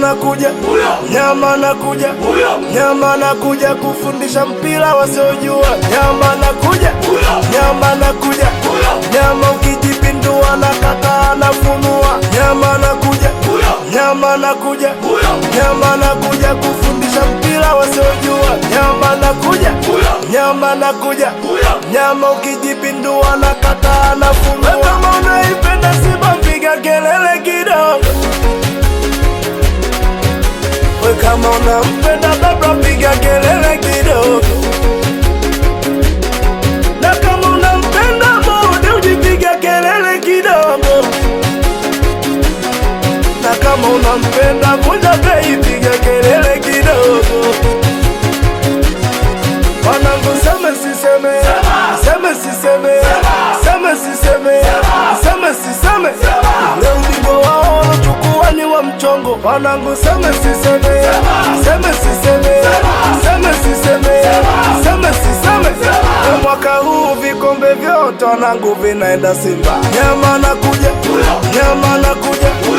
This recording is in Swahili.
nakuja, nyama nakuja, nyama nakuja kufundisha mpira wasiojua. Nyama nakuja, nyama nakuja, nyama ukijipindua na kata nafunua. Nyama nakuja, nyama nakuja, nyama nakuja kufundisha mpira wasiojua. Nyama nakuja, nyama nakuja, nyama ukijipindua na kata nafunua. Kama unaipenda Simba piga kelele kidogo. We kama unampenda baba piga kelele kidogo, na kama unampenda Mudi ujipiga kelele kidogo, na kama unampenda Vunja Bei piga kelele kidogo. Wanangu seme siseme, seme siseme, seme siseme, seme siseme, leo ubingwa wao walochukua ni wa mchongo. Wanangu seme siseme, seme siseme, seme siseme, seme siseme, na mwaka huu vikombe vyote wanangu vinaenda Simba. Nyama nakuja, nyama nakuja,